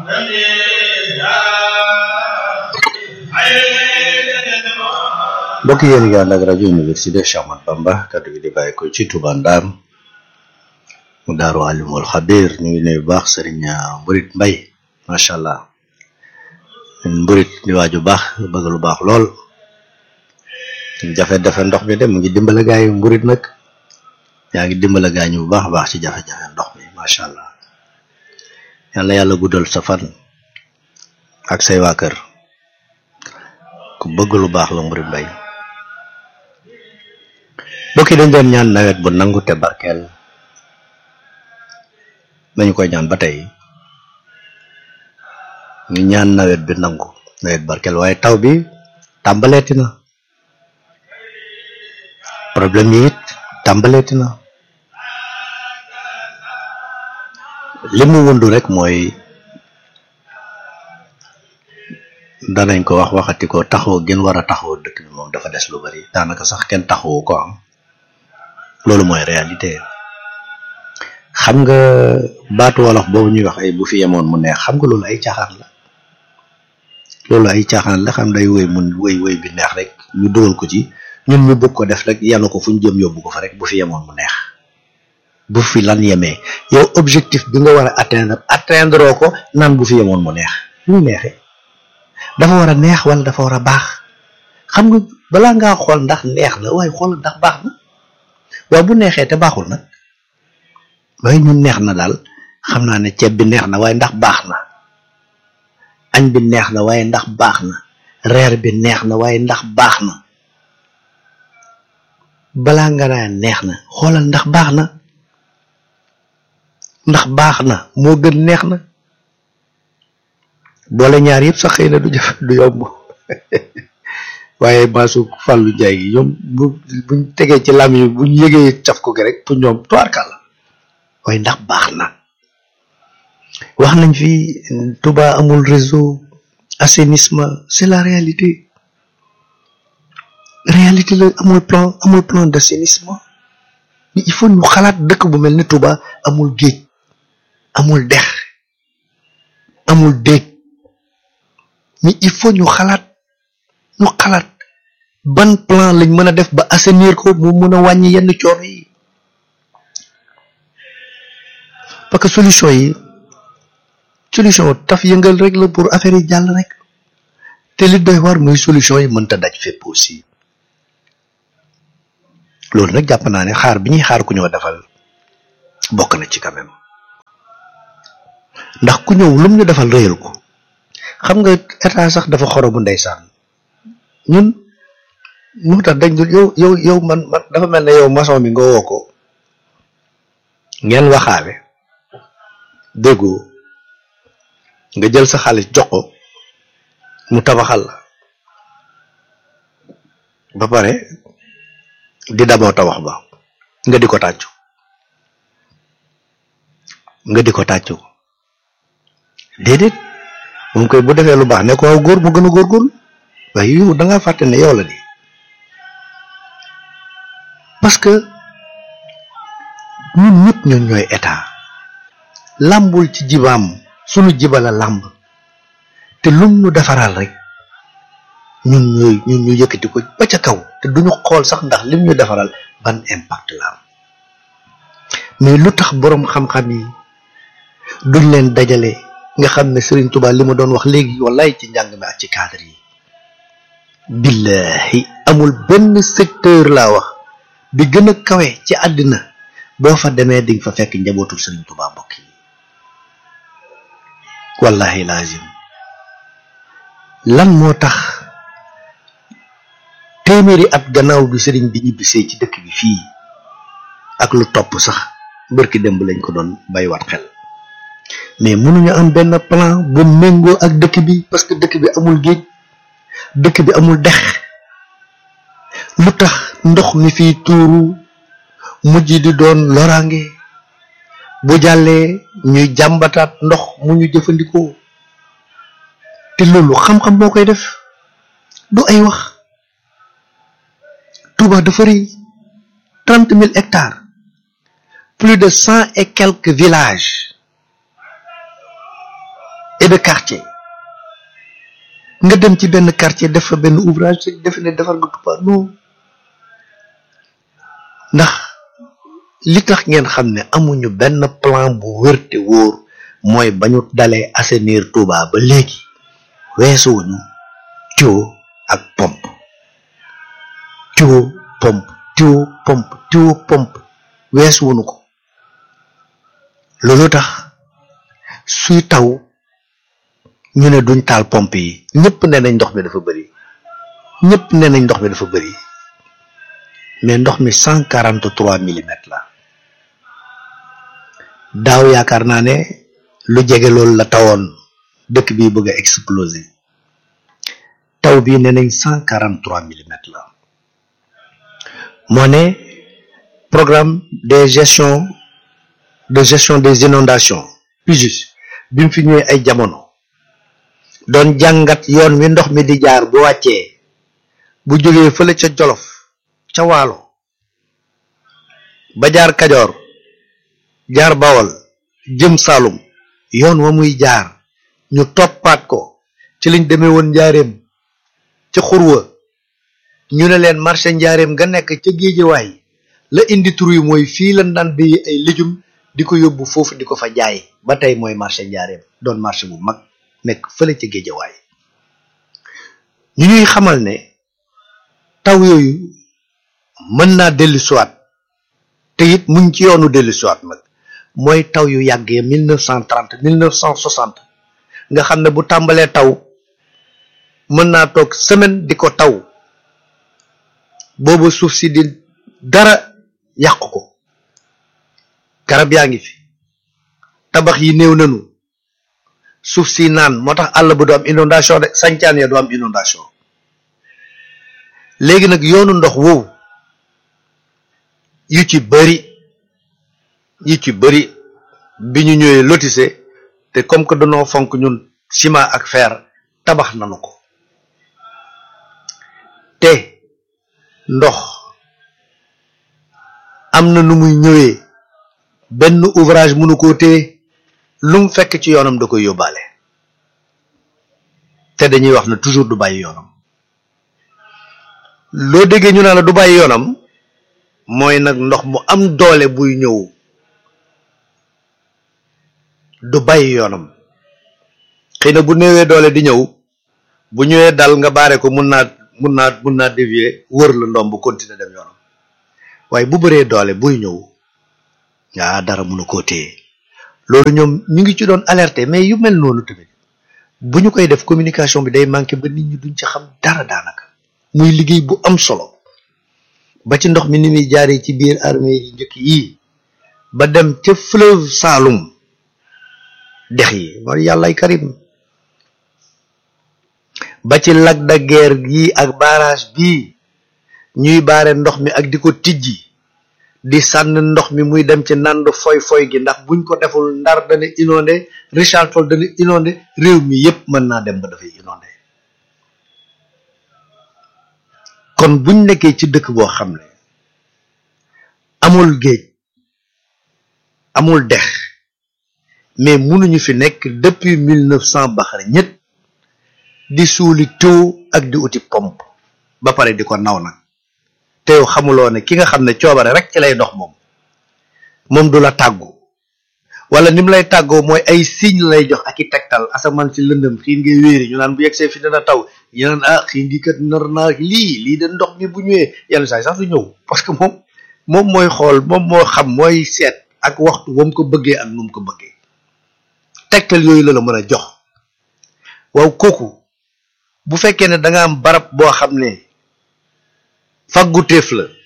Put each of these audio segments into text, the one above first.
mbokk yéen ngi ànd ak rajo université Cheikh Ahmadou Bamba kaddu gi di bàyyi ko ci Touba Ndam mu daaru alimul xabir ñu ngi nuyu baax sëriñ Mburit Mbay macha allah Mburit di waaju baax bëgg lu baax lool jafe-jafe ndox mi de mu ngi dimbale gaayu Mburit nag yaa ngi dimbale gaañu bu baax a baax ci jafe-jafe ndox mi macha allah yàlla yàlla guddal sa fan ak say waa kër ku bëgg lu baax la Mburit Mbay bokki dañ doon ñaan nawet bu nangu te barkeel dañu koy ñaan ba tey ñu ñaan nawet bi nangu nawet barkeel waaye taw bi tàmbaleeti na problème yi it tàmbaleeti na li mu wundu rek mooy danañ ko wax waxati ko taxaw gën war a taxaw dëkk bi moom dafa des lu bari daanaka sax kenn taxawu ko am loolu mooy réalité xam nga baatu wolof boobu ñuy wax ay bu fi yemoon mu neex xam nga loolu ay caaxaan la loolu ay caaxaan la xam day woy mun woy woy bi neex rek ñu dugal ko ci ñun ñu bëgg ko def rek yanu ko fu ñu jëm yóbbu ko fa rek bu fi yemoon mu neex bu fi lan yemee yow objectif bi nga war a atteindre atteindre ko naan bu fi yemoon mu neex lu neexee dafa war a neex wala dafa war a baax xam nga balaa ngaa xool ndax neex na waaye xool ndax baax na waaye bu neexee te baaxul nag waaye ñun neex na daal xam naa ne ceeb bi neex na waaye ndax baax na añ bi neex na waaye ndax baax na reer bi neex na waaye ndax baax na balaa nga naa neex na xoolal ndax baax na ndax baax na moo gën neex na boole ñaar yëpp sax xëy na du jëf du yomb waaye maasu fàllu njaay gi ñoom bu buñ tegee ci lam yi buñ yëgee caf ko gi rek pour ñoom tuwaarkal la waaye ndax baax na wax nañ fi Touba amul réseau assainissement c'est la réalité réalité la amul plan amul plan d'assainissement il faut ñu xalaat dëkk bu mel ni Touba amul géej amul dex amul déeg mais il faut ñu xalaat ñu xalaat ban plan lañ mën a def ba assainir ko mu mën a wàññi yenn coono yi parce que solution yi solution taf yëngal rek la pour affaire yi jàll rek te li doy war muy solution yi mënta daj fépp aussi loolu nag jàpp naa ne xaar bi ñuy xaar ku ñëw defal bokk na ci quand même ndax ku ñëw lum ñu defal réyal ko xam nga état sax dafa xoromu ndeysaan ñun moo tax dañ dul yow yow yow man man dafa mel ne yow maçon bi nga woo ko ngeen waxaale déggoo nga jël sa xaalis jox ko mu tabaxal la ba pare di damoo tabax ba nga di ko tàccu nga di ko tàccu déedéet moom koy bu defee lu baax ne ko góor mu gën a góorgóorlu waaye yow da ngaa fàtte ne yow la di parce que ñun ñëpp ñoom ñooy état làmbul ci jibaam sunu jibala làmb te lum ñu defaral rek ñun ñooy ñun ñu yëkkati ko ba ca kaw te duñu xool sax ndax lim ñu defaral ban impact la am mais lu tax boroom xam-xam yi duñ leen dajale nga xam ne Serigne Touba li ma doon wax léegi wallaay ci njàng mi ak ci cadre yi billahi amul benn secteur laa wax bi gën a kawe ci àddina boo fa demee di nga fa fekk njabootul Serigne Touba mbokk yi wallahi lazim lan moo tax téeméeri at gannaaw bi Serigne bi ñibbisee ci dëkk bi fii ak lu topp sax bërki démb lañ ko doon baywaat xel mais mënuñu am benn plan bu méngoo ak dëkk bi parce que dëkk bi amul géej dëkk bi amul dex lu tax ndox mi fii tuuru mujj di doon loraange bu jàllee ñuy jàmbataat ndox mu ñu jëfandikoo te loolu xam-xam moo koy def du ay wax Touba dafa rëy trente mille hectares plus de cent et quelques villages et de quartier nga dem ci benn quartier def fa benn ouvrage rek defe ne defar nga Touba non ndax li tax ngeen xam ne amuñu benn plan bu wër te wóor mooy ba ñu dalee assainir Touba ba léegi weesuwuñu tuyau ak pompe tuyau pompe tuyau pompe tuyau pompe weesuwuñu ko loolu tax suy taw ñu ne duñ taal pompe yi ñëpp ne nañ ndox mi dafa bëri ñëpp ne nañ ndox mi dafa bëri mais ndox mi cent quarante trois millimètres la daaw yaakaar naa ne lu jege loolu la tawoon dëkk bi bëgg a exploser taw bi ne nañ cent quarante trois millimètres la moo ne programme de gestion de gestion des inondations PUGIS bi mu fi ñëwee ay jamono doon jàngat yoon wi ndox mi di jaar bu wàccee bu jógee fële ca Jolof ca Waalo ba jaar Kajoor jaar Bawol jëm Saalum yoon wa muy jaar ñu toppaat ko ci liñ demee woon njaareem ca xurwa ñu ne leen marché njaareem nga nekk ca géejewaay la indi tur yi mooy fii lañ daan béyi ay légumes di ko yóbbu foofu di ko fa jaay ba tey mooy marché njaareem doon marché bu mag nekk fële ca géejawaay ñu ñuy xamal ne taw yooyu mën naa dellu siwaat te it muñ ci yoonu dellu siwaat nag mooy taw yu yàggee mille neuf cent trente mille neuf cent soixante nga xam ne bu tàmbalee taw mën naa toog semaine di ko taw boobu suuf si di dara yàq ko garab yaa ngi fi tabax yi néew nañu suuf si naan moo tax àll ba du am inondation de sancaan ya du am inondation léegi nag yoonu ndox woowu yu ci bëri yu ci bëri bi ñu ñëwee lotissé te comme que dañoo fonk ñun ciment ak fer tabax nanu ko te ndox am na nu muy ñëwee benn ouvrage mënu koo téye lu mu fekk ci yoonam da koy yóbbaale te dañuy wax ne toujours du bàyyi yoonam loo déggee ñu naa la du bàyyi yoonam mooy nag ndox mu am doole buy ñëw du bàyyi yoonam xëy na bu néewee doole di ñëw bu ñëwee dal nga baare ko mun naa mun naa mun naa dévier wër la ndoom bu continuer dem yoonam waaye bu bëree doole buy ñëw yaa dara mënu koo téye loolu ñoom ñu ngi ci doon alerter mais yu mel noonu tamit bu ñu koy def communication bi day manqué ba nit ñi duñ ci xam dara daanaka muy liggéey bu am solo ba ci ndox mi ni muy jaaree ci biir armée yi njëkk yii ba dem ca fleuve Saloum dex yi mooy yàllay karim ba ci lac de Guiers yi ak barrage bii ñuy baare ndox mi ak di ko tijji di sànn ndox mi muy dem ci nand foy foy gi ndax buñ ko deful ndar dana inondé Richard Toll dana inondé réew mi yépp mën naa dem ba dafay inondé kon buñ nekkee ci dëkk boo xam ne amul géej amul dex mais mënuñu fi nekk depuis mille neuf cent baxar ñett di suuli tuyau ak di uti pompe ba pare di ko naw nag te yow xamuloo ne ki nga xam ne coobare rek ci lay dox moom moom du la tàggu wala ni mu lay tàggoo mooy ay signe lay jox ak i tegtal asamaan si lëndëm xiin ngay wéeri ñu naan bu yegsee fi dana taw ñu naan ah xiin gi kat nar naa lii lii de ndox mi bu ñëwee yenn saa yi sax du ñëw parce que moom moom mooy xool moom moo xam mooy seet ak waxtu wam ko bëggee ak nu mu ko bëggee tegtal yooyu la la mën a jox waaw kooku bu fekkee ne da nga am barab boo xam ne fagguteef la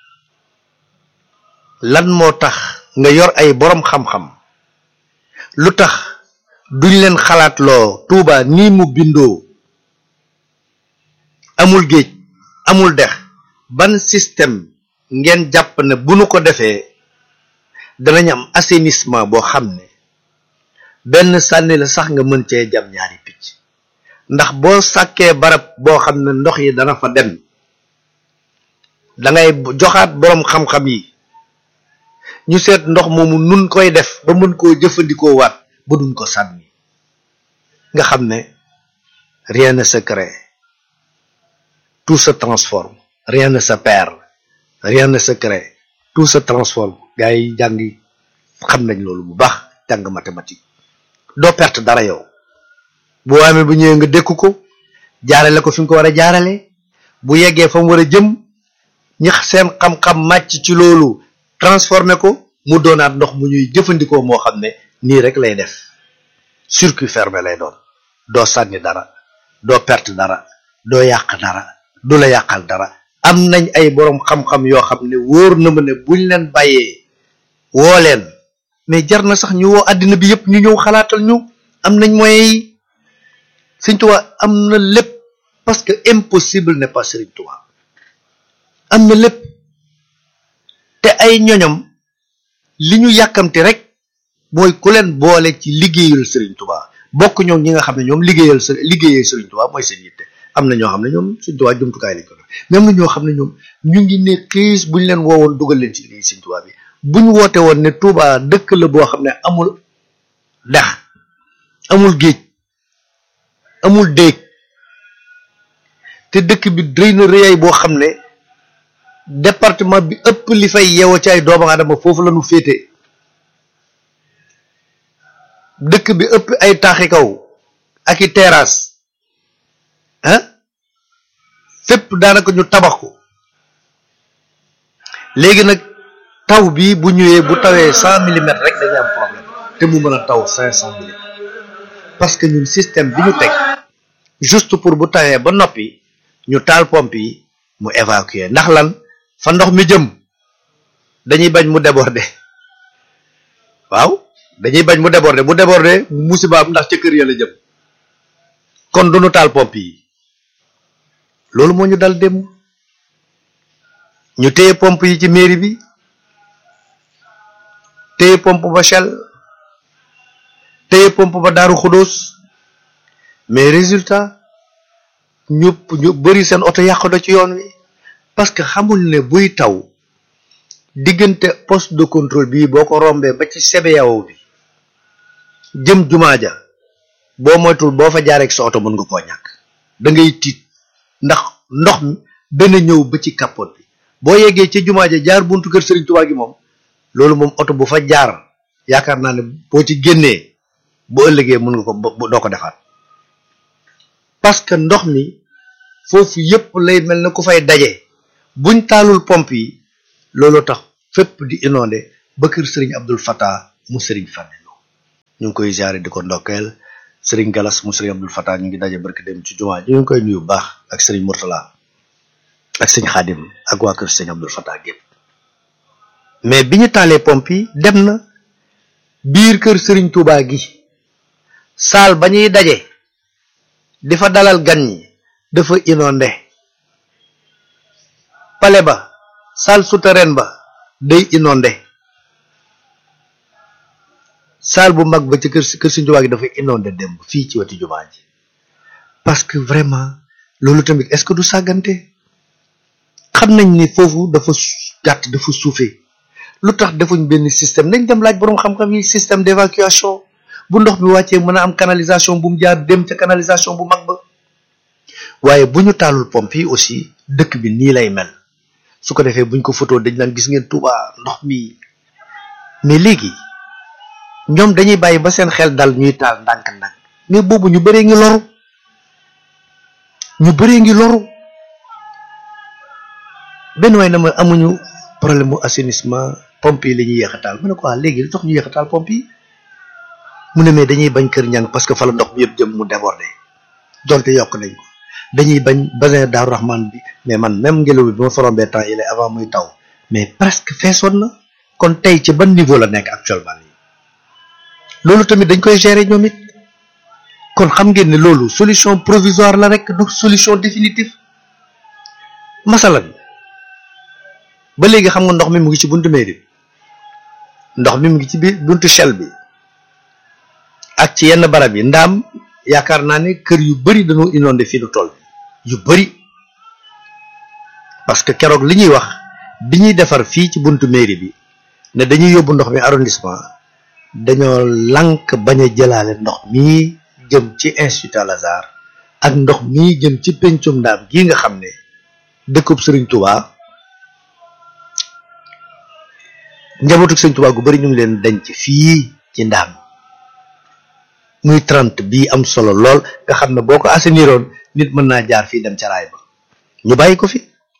lan moo tax nga yor ay borom xam-xam lu tax duñ leen xalaat loo Tuuba nii mu bindoo amul géej amul dex ban système ngeen jàpp ne bu nu ko defee danañ am assainissement boo xam ne benn sànni la sax nga mën cee jam ñaari picc ndax boo sàkkee barab boo xam ne ndox yi dana fa dem da ngay joxaat boroom xam-xam yi ñu seet ndox moomu nun koy def ba mën koo jëfandikoo waat ba duñ ko sànni nga xam ne rien ne se crée tout se transforme rien ne se perd rien ne se crée tout se transforme gars yi jàngi xam nañ loolu bu baax jàng mathématique doo perte dara yow bu amee bu ñëwee nga dékku ko jaarale ko fi nga ko war a jaarale bu yeggee fa mu war a jëm ñi seen xam-xam màcc ci loolu transformé ko mu doonaat ndox mu ñuy jëfandikoo moo xam ne nii rek lay def circuit fermé lay doon doo sànni dara doo perte dara doo yàq dara du la yàqal dara am nañ ay boroom xam-xam yoo xam ne wóor na ma ne buñ leen bàyyee woo leen mais jar na sax ñu woo àddina bi yëpp ñu ñëw xalaatal ñu am nañ moyens yi Sëriñ Tuubaa am na lépp parce que impossible n'est pas Sëriñ Tuubaa am na lépp te ay ñoñam li ñu yàkkamte rek mooy ku leen boole ci liggéeyal Sëriñ Tuubaa bokk ñoom ñi nga xam ne ñoom liggéeyal sa liggéeyal Sëriñ Tuubaa mooy seen yitte am na ñoo xam ne ñoom Sëriñ Tuubaa jumtukaay lañ ko def mais am na ñoo xam ne ñoom ñu ngi ne xiis buñ leen woowoon dugal leen ci liggéey Sëriñ Tuubaa bi buñ woote woon ne Tuubaa dëkk la boo xam ne amul dex amul géej amul déeg te dëkk bi rëy na rëyaay boo xam ne département bi ëpp li fay yeewoo ci ay doomu aadama foofu la ñu féete dëkk bi ëpp ay taaxi kaw ak i terrasse ah fépp daanaka ñu tabax ko léegi nag taw bi bu ñëwee bu tawee cent millimètres rek dañuy am problème te mu mën a taw cinq cent millimètres parce que ñun système bi ñu teg juste pour bu tawee ba noppi ñu taal pompe yi mu évacuer ndax lan fa ndox mi jëm dañuy bañ mu déborder waaw dañuy bañ mu déborder bu déborder mu musibaam ndax ca kër ya la jëm kon du ñu taal pompe yi loolu moo ñu dal dem ñu téye pompe yi ci mairie bi téye pompe ba Shell téye pompe ba Daaru Xudóos mais résultat ñu ñu bëri seen oto yàqu na ci yoon wi parce que xamul ne buy taw diggante poste de contrôle bii boo ko rombee ba ci CBAO bi jëm jumaa ja boo moytul boo fa jaaree ak sa oto mën nga koo ñàkk da ngay tiit ndax ndox mi dana ñëw ba ci capote bi boo yeggee ci jumaa ja jaar buntu kër Serigne Touba gi moom loolu moom oto bu fa jaar yaakaar naa ne boo ci génnee bu ëllëgee mën nga ko doo ko defaat parce que ndox mi foofu yépp lay mel na ku fay daje buñ taalul pompe yi looloo tax fépp di inondé ba kër Serigne Abdul Fattah mu Serigne Fallilou ñu ngi koy ziare di ko ndokkeel Serigne Galas mu Serigne Abdul Fattah ñu ngi daje barki dem ci jumaa ñu ngi koy nuyu baax ak Serigne Mourtala ak Serigne Khadim ak waa kër Serigne Abdul Fattah gépp mais bi ñu taalee pompe yi dem na biir kër Serigne Touba gi saal ba ñuy daje di fa dalal gan ñi dafa inondé pale ba salle souterraine ba day inondé salle bu mag ba ci kër kër Serigne Touba gi dafa inondé démb fii ci wetu jumaa ji parce que vraiment loolu tamit est-ce que du sàggante xam nañ ni foofu dafa gàtt dafa suufee lu tax defuñ benn système nañ dem laaj boroom xam-xam yi système d'évacuation bu ndox mi wàccee mën a am canalisation bu mu jaar dem ca canalisation bu mag ba waaye bu ñu taalul pompe yi aussi dëkk bi nii lay mel su ko defee buñ ko photo dañ naan gis ngeen Touba ndox mi mais léegi ñoom dañuy bàyyi ba seen xel dal ñuy taal ndànk-ndànk mais boobu ñu bëree ngi loru ñu bëree ngi loru benn waay na ma amuñu problème mu assainissement pompe yi la ñuy yéex a taal mu ne ko waa léegi li tax ñu yéex a taal pompe yi mu ne mais dañuy bañ kër ñang parce que fa la ndox mi yëpp jëm mu débordé donte yokk nañ ko dañuy bañ basin Daaru Rahman bi mais man même ngelaw bi bi ma forombee temps yi avant muy taw mais presque feesoon na kon tey ci ban niveau la nekk actuellement nii loolu tamit dañ koy gérer ñoom it kon xam ngeen ne loolu solution provisoire la rek du solution définitive masalan ba léegi xam nga ndox mi mu ngi ci buntu mairie ndox mi mu ngi ci biir buntu Shell bi ak ci yenn barab yi ndaam yaakaar naa ne kër yu bari dañoo inondé fii nu toll yu bari parce que keroog li ñuy wax bi ñuy defar fii ci buntu mairie bi ne dañuy yóbbu ndox mi arrondissement dañoo lànk bañ a jëlaale ndox mi jëm ci institut Al Azhar ak ndox mii jëm ci pencum ndaam gii nga xam ne dëkkub Sëriñ Tuubaa njabootu Sëriñ Tuubaa gu bari ñu ngi leen denc fii ci ndaam muy trente bii am solo lool nga xam ne boo ko asseniroon nit mën naa jaar fii dem ca raay ba ñu bàyyi ko fi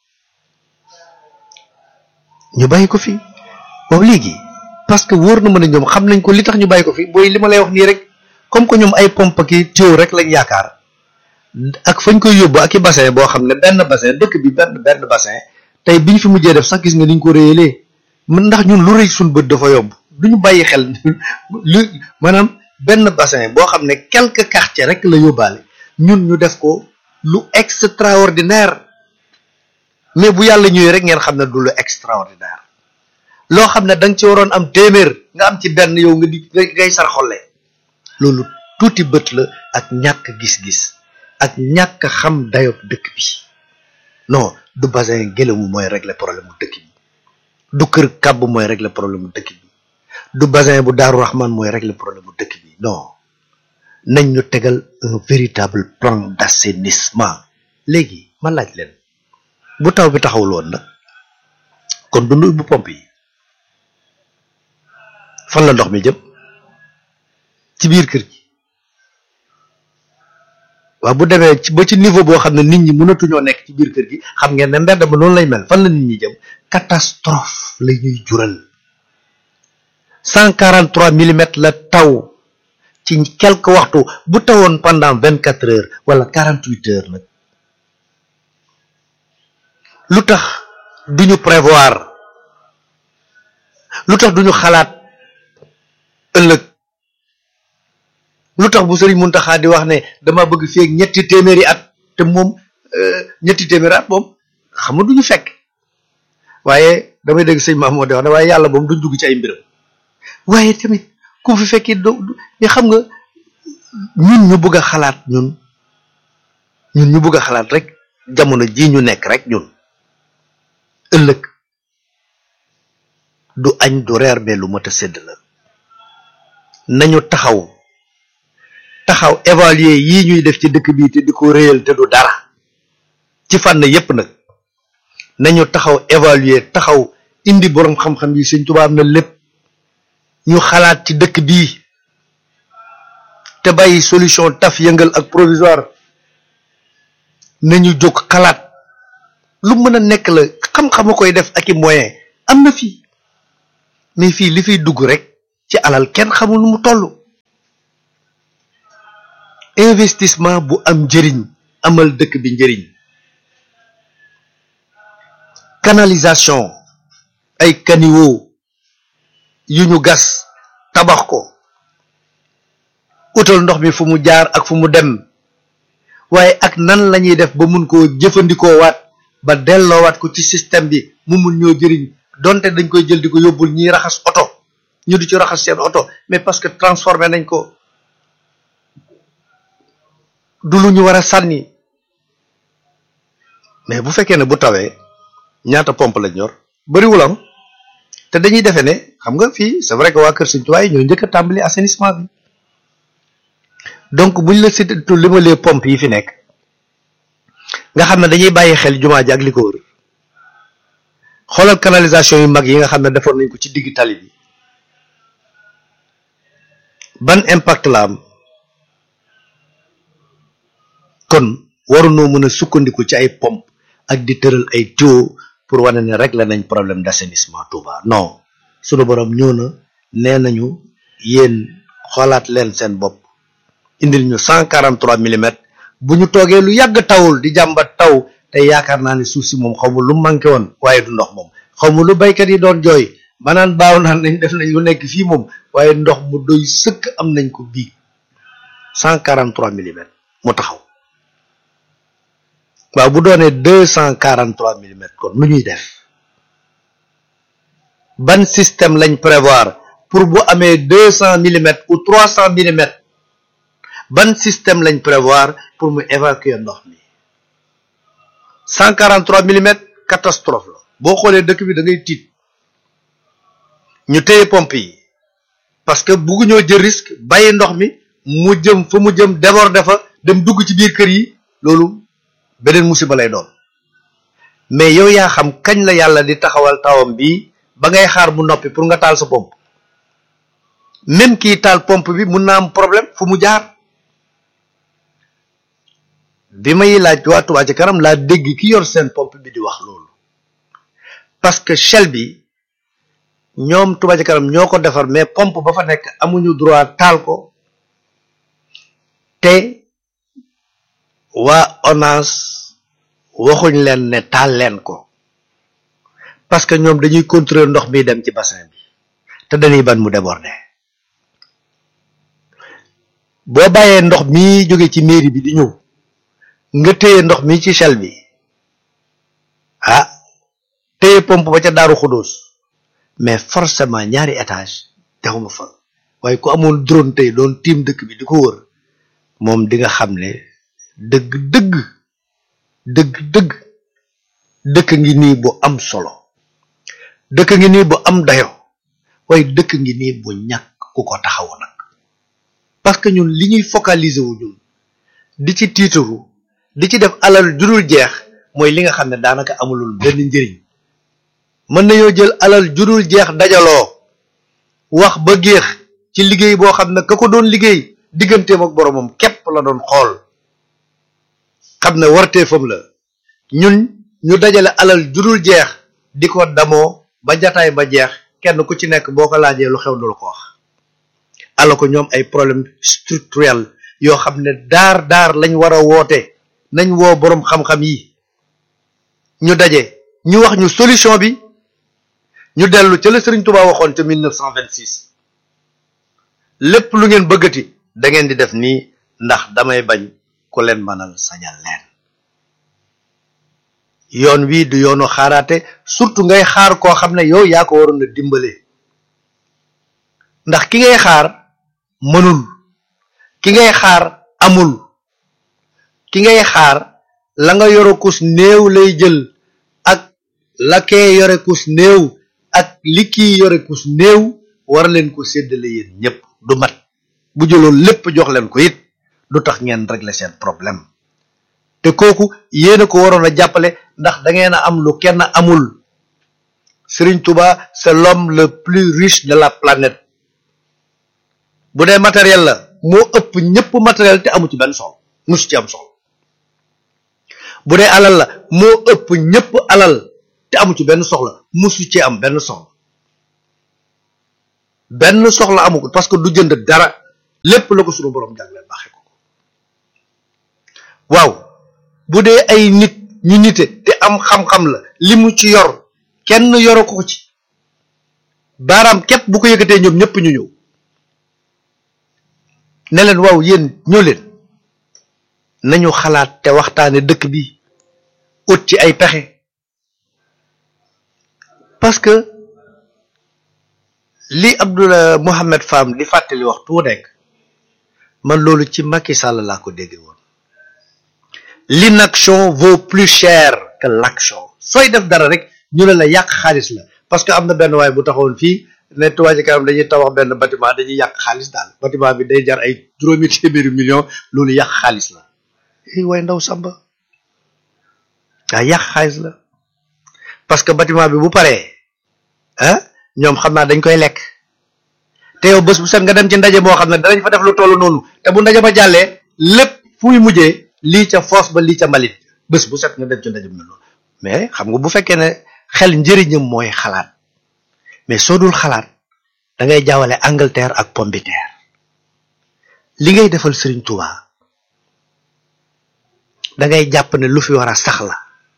ñu bàyyi ko fi waaw léegi parce que wóor na mën a ñoom xam nañ ko li tax ñu bàyyi ko fi booy li ma lay wax nii rek comme que ñoom ay pompe ki tuyau rek lañ yaakaar ak fañ koy yóbbu ak i bassin boo xam ne benn bassin dëkk bi benn benn bassin tey bi ñu fi mujjee def sax gis nga ni ñu ko réyalee mën ndax ñun lu rëy suñ bët dafa yomb du ñu bàyyi xel lu maanaam benn bassin boo xam ne quelques quartiers rek la yóbbaale ñun ñu def ko lu extraordinaire mais bu yàlla ñëwee rek ngeen xam ne du lu extraordinaire loo xam ne da nga ci waroon am téeméer nga am ci benn yow nga di ngay sar xolle loolu tuuti bët la ak ñàkk gis-gis ak ñàkk xam dayob dëkk bi non du bassin gëlëmu mooy régler problème mu dëkk bi du kër kàbb mooy régler problème mu dëkk bi du bassin bu daaru raxmaan mooy régler problème mu dëkk bi non nañ ñu tegal un véritable plan d'assainissement léegi ma laaj leen bu taw bi taxawul woon nag kon dundu bu pompe yi fan la ndox mi jëm ci biir kër gi waaw bu demee ci ba ci niveau boo xam ne nit ñi mënatuñoo nekk ci biir kër gi xam ngeen ne mbedd ma noonu lay mel fan la nit ñi jëm catastrophe la ñuy jural cent quarante trois millimètres la taw ci quelque waxtu bu tawoon pendant vingt quatre heures wala quarante huit heures nag lu tax duñu prévoir lu tax duñu xalaat ëllëg lu tax bu sëriñ Muntaxa di wax ne dama bëgg feeg ñetti téeméeri at te moom ñetti téeméeri at moom xam nga duñu fekk waaye damay dégg sëñ Maam moo di wax ne waaye yàlla moom duñ dugg ci ay mbiram waaye tamit ku fi fekkee do ñu xam nga ñun ñu bëgg a xalaat ñun ñun ñu bëgg a xalaat rek jamono ji ñu nekk rek ñun ëllëg du añ du reer mais lu mat a sédd la nañu taxaw taxaw évaluer yii ñuy def ci dëkk bii te di ko réyal te du dara ci fànn yépp nag nañu taxaw évaluer taxaw indi boroom xam-xam yi Sëñ Tuubaa am na lépp ñu xalaat ci dëkk bii te bàyyi solution taf yëngal ak provisoire nañu jóg xalaat lu mën a nekk la xam-xama koy def ak i moyen am na fii mais fii li fiy dugg rek ci alal kenn xamul nu mu toll investissement bu am njëriñ amal dëkk bi njëriñ canalisation ay caniveau yu ñu gas tabax ko utal ndox mi fu mu jaar ak fu mu dem waaye ak nan la ñuy def ba mun koo jëfandikoo waat ba delloowaat ko ci système bi mu mun ñoo jëriñ donte dañ koy jël di ko yóbbul ñiy raxas oto ñu di ci raxas seen oto mais parce que transformé nañ ko du lu ñu war a sànni mais bu fekkee ne bu tawee ñaata pompe lañ yor bëriwul am te dañuy defee ne xam nga fii c'est vrai que waa Kër Sëñ Tuubaa ñoo njëkk a tàmbali assainissement bi donc buñ la cité li ma lee pompe yi fi nekk nga xam ne dañuy bàyyi xel jumaa ji ak li ko wër xoolal canalisation yu mag yi nga xam ne defoon nañ ko ci digg tali bi ban impact la am kon warunoo mën a sukkandiku ci ay pompe ak di tëral ay tuyau pour wane ne régler nañ problème d'assainissement Touba non sunu borom ñëw na nee nañu yéen xoolaat leen seen bopp indil ñu cent quarante trois millimètres bu ñu toogee lu yàgg tawul di jàmbat taw te yaakaar naa ne suuf si moom xaw ma lu manqué woon waaye du ndox moom xaw ma lu baykat yi doon jooy maanaan baaw naan nañ def nañ lu nekk fii moom waaye ndox mu doy sëkk am nañ ko bii cent quarante trois millimètres mu taxaw waaw bu doonee deux cent quarante trois millimètres kon lu ñuy def ban système lañ prévoir pour bu amee deux cent millimètres ou trois cent millimètres ban système lañ prévoir pour mu évacuer ndox mi cent quarante trois millimètres catastrophe la boo xoolee dëkk bi da ngay tiit ñu téye pompe yi parce que bugguñoo jël risque bàyyi ndox mi mu jëm fa mu jëm déborder fa dem dugg ci biir kër yi loolu beneen musiba lay doon mais yow yaa xam kañ la yàlla di taxawal tawam bi ba ngay xaar mu noppi pour nga taal sa pompe même kii taal pompe bi mun na am problème fu mu jaar bi may laaj waa Touba ci kanam laa dégg ki yor seen pompe bi di wax loolu parce que Shell bi ñoom Touba ci kanam ñoo ko defar mais pompe ba fa nekk amuñu droit taal ko te waa ONAS waxuñ leen ne taal leen ko parce que ñoom dañuy contrôler ndox mi dem ci bassin bi te dañuy ban mu déborder boo bàyyee ndox mi jóge ci mairie bi di ñëw nga téye ndox mi ci Shell bi ah téye pompe ba ca Daaru Xudóos mais forcément ñaari étage texuma fa waaye ku amoon drone tey doon tiim dëkk bi di ko wër moom di nga xam ne dëgg dëgg dëgg dëgg dëkk ngi nii bu am solo dëkk ngi nii bu am dayo waaye dëkk ngi nii bu ñàkk ku ko taxawu nag parce que ñun li ñuy focaliser wu ñun di ci tiitaru di ci def alal judul jeex mooy li nga xam ne daanaka amulul benn njëriñ mën nañoo jël alal judul jeex dajaloo wax ba géex ci liggéey boo xam ne ka ko doon liggéey digganteem ak boromam képp la doon xool xam ne warteefam la ñun ñu dajale alal judul jeex di ko damoo ba jataay ba jeex kenn ku ci nekk boo ko laajee lu xew du la ko wax ala ko ñoom ay problème structurel yoo xam ne daar daar lañ war a woote nañ woo boroom xam-xam yi ñu daje ñu wax ñu solution bi ñu dellu ca la Sëriñ Tuubaa waxoon ca 1926 lépp lu ngeen bëggati da ngeen di def nii ndax damay bañ ku leen mënal sañal leen yoon wii du yoonu xaaraate surtout ngay xaar koo xam ne yow yaa ko waroon a dimbale ndax ki ngay xaar mënul ki ngay xaar amul ki ngay xaar la nga yore kus néew lay jël ak la kee yore kus néew ak li kii yore kus néew war leen ko séddale yéen ñépp du mat bu jëloon lépp jox leen ko it du tax ngeen régler seen problème te kooku yéen a ko waroon a jàppale ndax da ngeen a am lu kenn amul Serigne Touba c'est l'homme le plus riche de la planète bu dee matériel la moo ëpp ñëpp matériel te amu ci benn soxla musu ci am soxla bu dee alal la moo ëpp ñëpp alal te amu ci benn soxla musu ci am benn soxla benn soxla amu ko parce que du jënd dara lépp la ko sunu borom jagleel baaxee ko waaw bu dee ay nit ñu nite te am xam-xam la li mu ci yor kenn yoro ko ci baaraam képp bu ko yëkkatee ñoom ñëpp ñu ñëw ne leen waaw yéen ñoo leen nañu xalaat te waxtaane dëkk bi ut ci ay pexe parce que li Abdoulaye Mohamed Fam di fàttali waxtu wu nekk man loolu ci Macky Sall laa ko dégg woon l'inaction vaut plus cher que l'action sooy def dara rek ñu ne la yàq xaalis la parce que am na benn waay bu taxawoon fii ne Touba Ca Kanam dañuy tabax benn bâtiment dañuy yàq xaalis daal bâtiment bi day jar ay juróomi téeméeri million loolu yàq xaalis la i way ndaw samba daa yàq xaalis la parce que bâtiment bi bu paree ah ñoom xam naa dañ koy lekk te yow bés bu set nga dem ci ndaje moo xam ne danañ fa def lu toll noonu te bu ndaje ba jàllee lépp fu muy mujjee lii ca foos ba lii ca mbalit bés bu set nga dem ci ndaje bu mel noonu mais xam nga bu fekkee ne xel njëriñam mooy xalaat mais soo dul xalaat da ngay jaawale Angleterre ak pomme de terre li ngay defal Serigne Touba da ngay jàpp ne lu fi war a sax la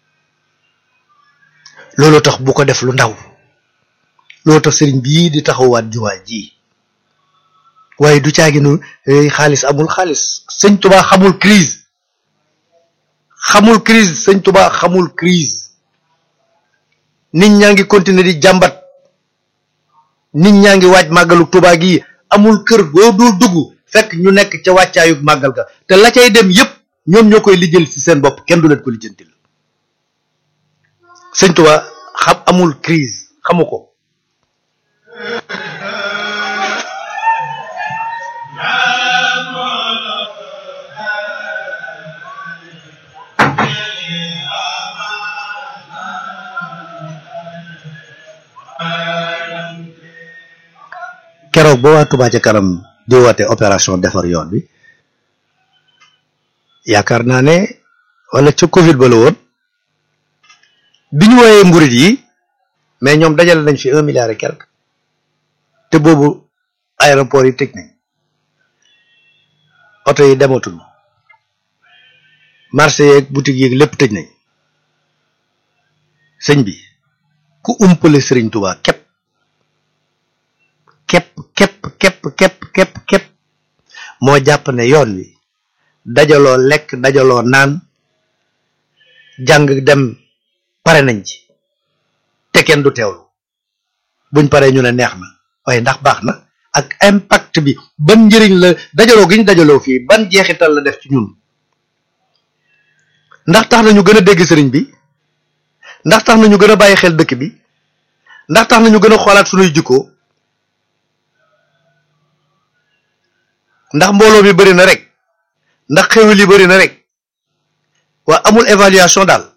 loolu tax bu ko def lu ndaw loolu tax Serigne bii di taxawaat jumaa ji waaye du caaginu xaalis amul xaalis sëñ Touba xamul crise xamul crise sëñ Touba xamul crise nit ñaa ngi continuer di jàmbat nit ñaa ngi waaj màggalu Touba gi amul kër boo dul dugg fekk ñu nekk ca wàccaayu màggal ga te la cay dem yépp ñoom ñoo koy lijjal ci seen bopp kenn du leen ko lijjantil sëñ Touba xam amul crise xamu ko keroog ba waa Touba ca kanam di woote opération defar yoon bi yaakaar naa ne wala ca Covid ba la woon bi ñu wooyee mburit yi mais ñoom dajale nañ fi un milliard et quelque te boobu aéroport yi tëj nañ oto yi dematul marché yeeg boutique yeeg lépp tëj nañ sëñ bi ku umpale sëriñ Touba képp képp képp képp képp képp képp moo jàpp ne yoon wi dajaloo lekk dajaloo naan jàng dem pare nañ ci te kenn du teewlu buñ paree ñu ne neex na waaye ndax baax na ak impact bi ban njëriñ la dajaloo gi ñu dajaloo fii ban jeexital la def ci ñun ndax tax na ñu gën a dégg sëriñ bi ndax tax na ñu gën a bàyyi xel dëkk bi ndax tax na ñu gën a xoolaat sunuy jikko ndax mbooloo mi bëri na rek ndax xewil yi bëri na rek waa amul évaluation daal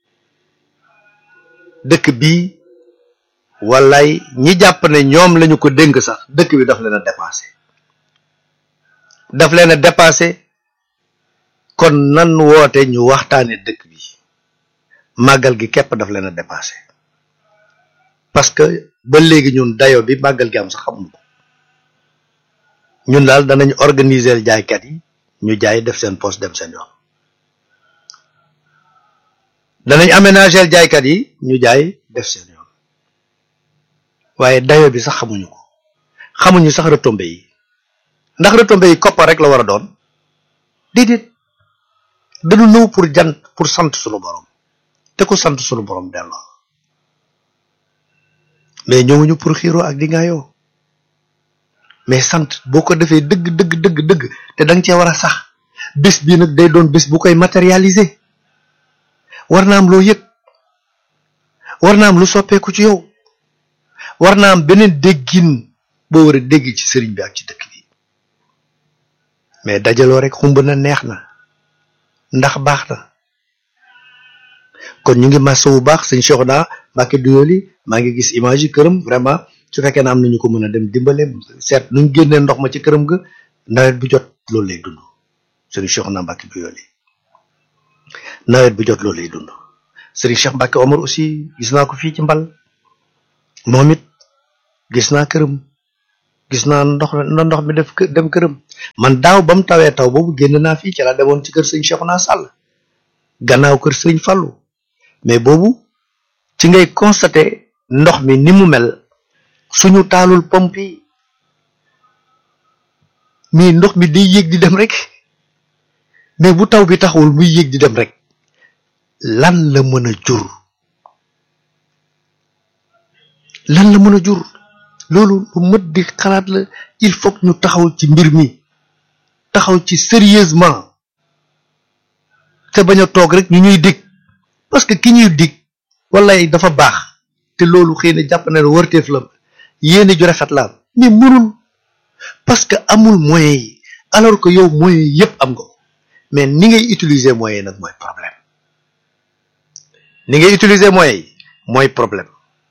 dëkk bii wallaay ñi jàpp ne ñoom lañu ko dénk sax dëkk bi daf leen a dépassé daf leen a dépassé kon nan woote ñu waxtaane dëkk bi màggal gi képp daf leen a dépassé parce que ba léegi ñun dayo bi màggal gi am sax xamuñu ko ñun daal danañ organiser jaaykat yi ñu jaay def seen poste dem seen yoon danañ aménager jaaykat yi ñu jaay def seen yoon waaye dayo bi sax xamuñu ko xamuñu sax retombées yi ndax retombées yi koppar rek la war a doon déedéet dañu ñëw pour jant pour sant sunu borom te ku sant sunu borom delloo mais ñëwuñu pour xiiroo ak di ngaayoo mais sant boo ko defee dëgg dëgg dëgg dëgg te da nga cee war a sax bés bii nag day doon bés bu koy matérialiser war na am loo yëg war na am lu soppeeku ci yow war na am beneen déggin boo war a dégg ci sëriñ bi ak ci dëkk bi mais dajaloo rek xumb na neex na ndax baax na kon ñu ngi massa bu baax sëñ Cheikh naa Mbacke Duyoli maa ngi gis image yi këram vraiment su fekkee ne am nañu ko mën a dem dimbale seet nuñ génnee ndox ma ci këram ga nawet bu jot loolu lay dund sëriñ Cheikh naa Mbacke Duyoli nawet bu jot loolu lay dund sëriñ Cheikh Mbacke Omar aussi gis naa ko fii ci mbal moom it gis naa këram gis naa ndox na ndox mi def dem këram man daaw ba mu tawee taw boobu génn naa fii ci laa demoon ci kër sëñ Cheikh naa Sall gannaaw kër sëñ Fallou mais boobu ci ngay constater ndox mi ni mu mel suñu taalul pompe yi mais ndox mi day yéeg di dem rek mais bu taw bi taxawul muy yéeg di dem rek lan la mën a jur lan la mën a jur loolu lu mët di xalaat la il faut que ñu taxaw ci mbir mi taxaw ci sérieusement te bañ a toog rek ñu ñuy dig parce que ki ñuy dig wallaay dafa baax te loolu xëy na jàpp na ne wërteef la yéene ju rafet la am mais mënul parce que amul moyen yi alors que yow moyen yépp am nga ko mais ni ngay utiliser moyen nag mooy problème ni ngay utiliser moyen yi mooy problème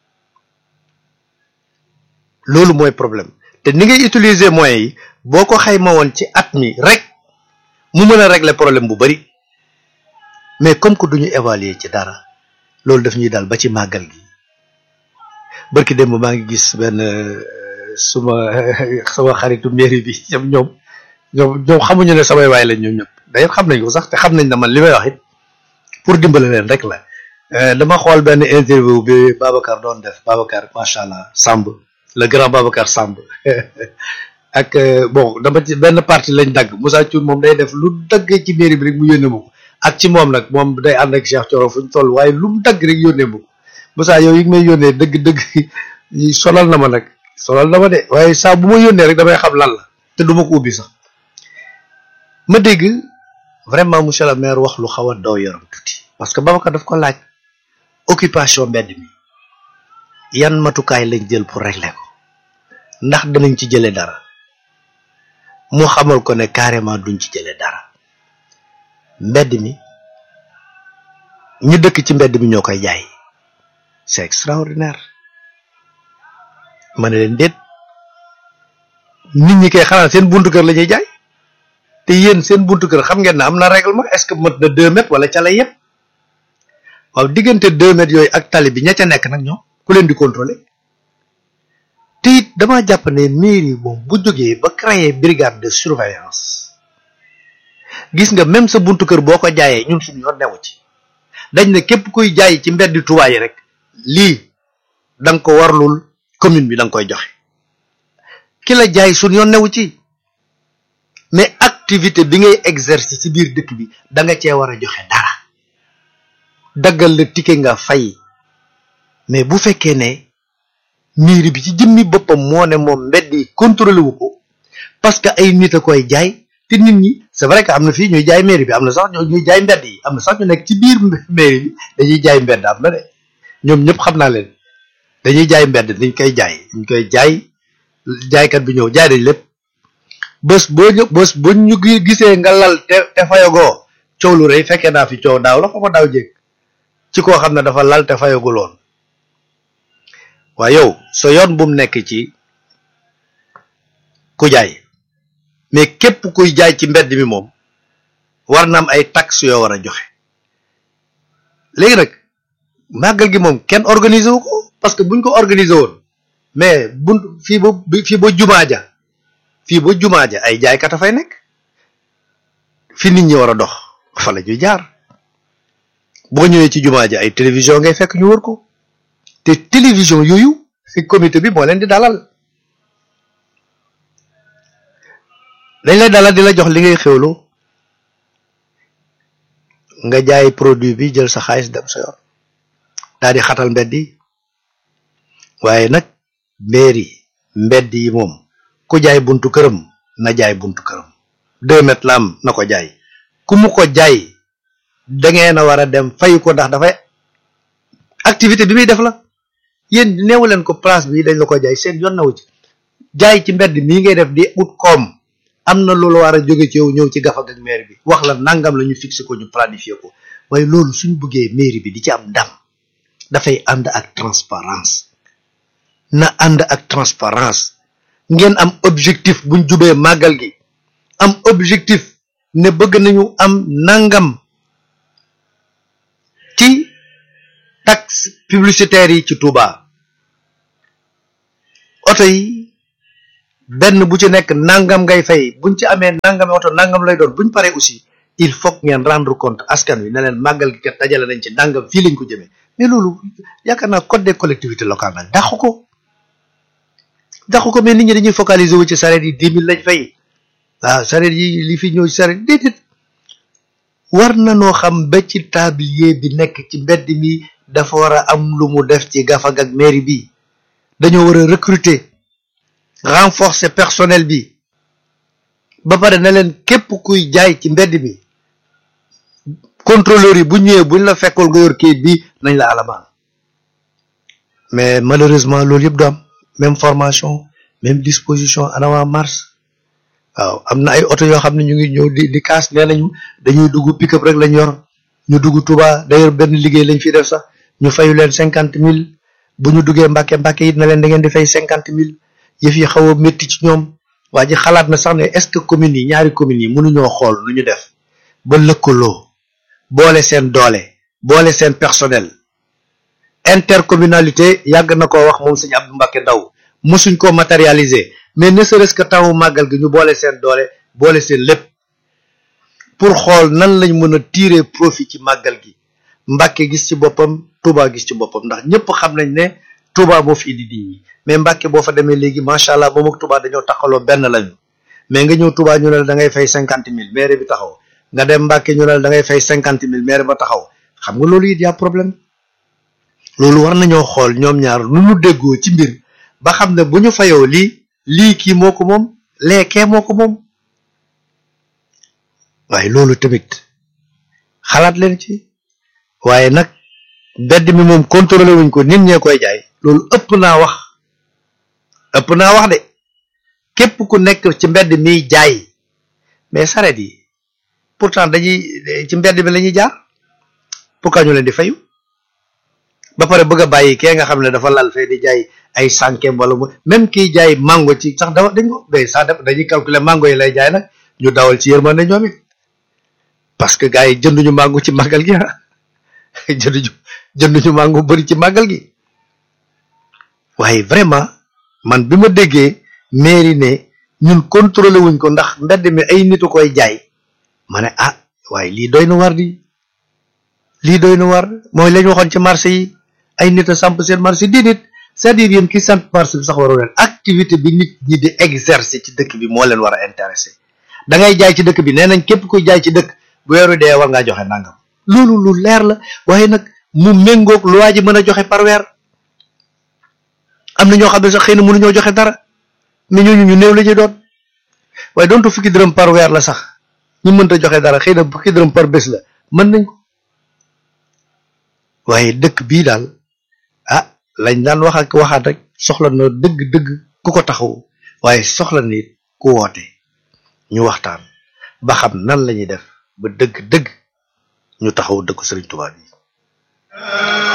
loolu mooy problème te ni ngay utiliser moyens yi boo ko xayma woon ci at mi rek mu mën a régler problème bu bari mais comme que duñu évaluer ci dara loolu daf ñuy daal ba ci màggal gi barki démb maa ngi gis benn suma sama xaritu mairie bi ñoom ñoom ñoom ñoom xamuñu ne samay waay lañ ñoom ñëpp d'ailleurs xam nañ ko sax te xam nañ ne man li may wax it pour dimbale leen rek la dama xool benn interview bi Babacar doon def Babacar macha allah Samb le grand Babacar Samb ak bon dama ci benn partie lañ dagg Moussa Thioune moom day def lu daggee ci mairie bi rek mu yónnee ma ko ak ci moom nag moom day ànd ak Cheikh Thioro fu ñu toll waaye lu mu dagg rek yónnee ma ko Moussa yow yi may yónnee dëgg-dëgg solal na ma nag solal na ma de waaye saa bu ma yónnee rek damay xam lan la te du ma ko ubbi sax ma dégg vraiment monsieur le maire wax lu xaw a daw yaram tuuti parce que Babacar daf ko laaj occupation mbedd mi yan matukaay lañ jël pour régler ko ndax danañ ci jëlee dara mu xamal ko ne carrément duñ ci jëlee dara mbedd mi ñu dëkk ci mbedd mi ñoo koy jaay c'est extraordinaire ma ne leen déet nit ñi kay xanaa seen buntu kër la ñuy jaay te yéen seen buntu kër xam ngeen ne am na règlement est-ce que mët na deux mètres wala ca lay yëpp waaw diggante deux mètres yooyu ak tali bi ña ca nekk nag ñoom ku leen di contrôler te it damaa jàpp ne mairie moom bu jógee ba créer brigade de surveillance gis nga même sa buntu kër boo ko jaayee ñun suñu yoon newu ci dañ ne képp kuy jaay ci mbeddi Tuubaa yi rek lii da nga ko warlul commune bi da nga koy joxe ki la jaay suñu yoon newu ci mais activité bi ngay exercer ci biir dëkk bi da nga cee war a joxe dara daggal la ticket nga fay mais bu fekkee ne mairie bi ci jëmmi boppam moo ne moom mbedd yi contrôlé wu ko parce que ay nit a koy jaay te nit ñi c'est vrai que am na fii ñuy jaay mairie bi am na sax ñuy jaay mbedd yi am na sax ñu nekk ci biir mairie bi dañuy jaay mbedd am na de ñoom ñëpp xam naa leen dañuy jaay mbedd dañ koy jaay dañ koy jaay jaaykat bi ñëw jaay dañ lépp bés boo ñu bés bu ñu gisee nga lal te te fayagoo coow lu rëy fekkee naa fi coow daaw la xama daaw jéeg ci koo xam ne dafa lal te fayaguloon waaye yow sa yoon bu mu nekk ci ku jaay mais képp kuy jaay ci mbedd mi moom war na am ay taxes yoo war a joxe léegi nag màggal gi moom kenn organisé wu ko parce que buñ ko organisé woon mais buñ fii ba fii ba jumaa ja fii ba jumaa ja ay jaaykat a fay nekk fi nit ñi war a dox fa la ñuy jaar boo ñëwee ci jumaa ja ay télévision ngay fekk ñu wër ko te télévision yooyu fi comité bi moo leen di dalal dañ lay dalal di la jox li ngay xewlu nga jaay produit bi jël sa xaalis dem sa yoon daal di xatal mbedd yi waaye nag mairie mbedd yi moom ku jaay buntu këram na jaay buntu këram deux mètres la am na ko jaay ku mu ko jaay dangeen a war a dem fayu ko ndax dafay activité bi muy def la yéen neewu leen ko place bi dañ la ko jaay seen yoon nawu ci jaay ci mbedd mii ngay def di ut koom am na loolu war a jóge ci yow ñëw ci gafag ak maire bi wax la nangam la ñu fixé ko ñu planifié ko waaye loolu suñ bëggee mairie bi di ci am ndam dafay ànd ak transparence na ànd ak transparence ngeen am objectif buñ jubee màggal gi am objectif ne bëgg nañu am nangam ci taxe publicitaire yi ci Touba oto yi benn bu ci nekk nangam ngay fay buñ ci amee nangam oto nangam lay doon buñ paree aussi il faut ngeen rendre compte askan wi ne leen màggal gi kat dajale nañ ci nangam fii lañ ko jëmee mais loolu yaakaar naa code des collectivités locales nag dàqu ko dàqu ko mais nit ñi dañuy focaliser wu ci sareet yi dix mille lañ fay waaw sareet yi li fi ñëw ci sareet déedéet war na noo xam ba ci tablier bi nekk ci mbedd mi dafa war a am lu mu def ci gafag ak mairie bi dañoo war a recruter renforcer personnel bi ba pare na leen képp kuy jaay ci mbedd mi contrôleur yi bu ñëwee buñ la fekkul nga yor kayit bi nañ la alamaan mais malheureusement loolu yëpp du am même formation même disposition en avant marche waaw am na ay oto yoo xam ne ñu ngi ñëw di di kaas nee nañu dañuy dugg pick-up rek lañ yor ñu dugg Touba d'ailleurs benn liggéey lañ fi def sax ñu fayu leen cinquante mille bu ñu duggee Mbàkke Mbàkke it na leen da ngeen di fay cinquante mille yëf yi xaw a métti ci ñoom waa ji xalaat na sax ne est-ce que communes yi ñaari communes yi mënuñoo xool nu ñu def ba lëkkaloo boole seen doole boole seen personnel intercommunalité yàgg na koo wax moom sëñ Abdou Mbàkke Ndaw mosuñ ko matérialiser mais ne serait-ce que tawu màggal gi ñu boole seen doole boole seen lépp pour xool nan lañ mën a tirer profit ci màggal gi Mbàkke gis ci boppam Touba gis ci boppam ndax ñëpp xam nañ ne Touba moo fi indi nit ñi mais Mbàkke boo fa demee léegi macha allah moom ak Touba dañoo taxaloo benn lañu mais nga ñëw Touba ñu ne la da ngay fay cinquante mille maire bi taxaw nga dem Mbàkke ñu ne la da ngay fay cinquante mille maire ba taxaw xam nga loolu it yaa problème loolu war nañoo xool ñoom ñaar nu ñu déggoo ci mbir ba xam ne bu ñu fayoo lii lii kii moo ko moom leekee moo ko moom waaye loolu tamit xalaat leen ci waaye nag mbedd mi moom contrôlé wuñ ko nit ñee koy jaay loolu ëpp naa wax ëpp naa wax de képp ku nekk ci mbedd miy jaay mais saret yi pourtant dañuy ci mbedd mi la ñuy jaar pourquoi ñu leen di fayu ba pare bëgg a bàyyi kee nga xam ne dafa lal fee di jaay ay sànkeem wala mu même kiy jaay mango ci sax dawa dañ ko day sax def dañuy calculer mango yi lay jaay nag ñu dawal ci yërmande ñoom it parce que gars yi jënduñu mango ci màggal gi ah jënduñu jënduñu mango bëri ci màggal gi waaye vraiment man bi ma déggee mairie ne ñun contrôlé wuñ ko ndax mbedd mi ay nitu koy jaay ma ne ah waaye lii doy na war di lii doy na war mooy lañ waxoon ci marché yi ay nit a samp seen marché di nit c'est-à-dire yéen ki sant marché bi sax waroo leen activité bi nit ñi di exercer ci dëkk bi moo leen war a intéressé da ngay jaay ci dëkk bi nee nañ képp kuy jaay ci dëkk bu weeru dee war ngaa joxe nangam loolu lu leer la waaye nag mu méngoog lu waa ji mën a joxe par weer am na ñoo xam ne sax xëy na mënuñoo joxe dara mais ñooñu ñu néew la ñuy doon waaye doontu fukki dërëm par weer la sax ñu mënta joxe dara xëy na fukki dërëm par bés la mën nañ ko waaye dëkk bii daal ah lañ daan wax ak waxaat rek soxla na dëgg-dëgg ku ko taxaw waaye soxla na it ku woote ñu waxtaan ba xam nan la ñuy def ba dëgg-dëgg ñu taxaw dëkku Sëriñ Tuubaa bi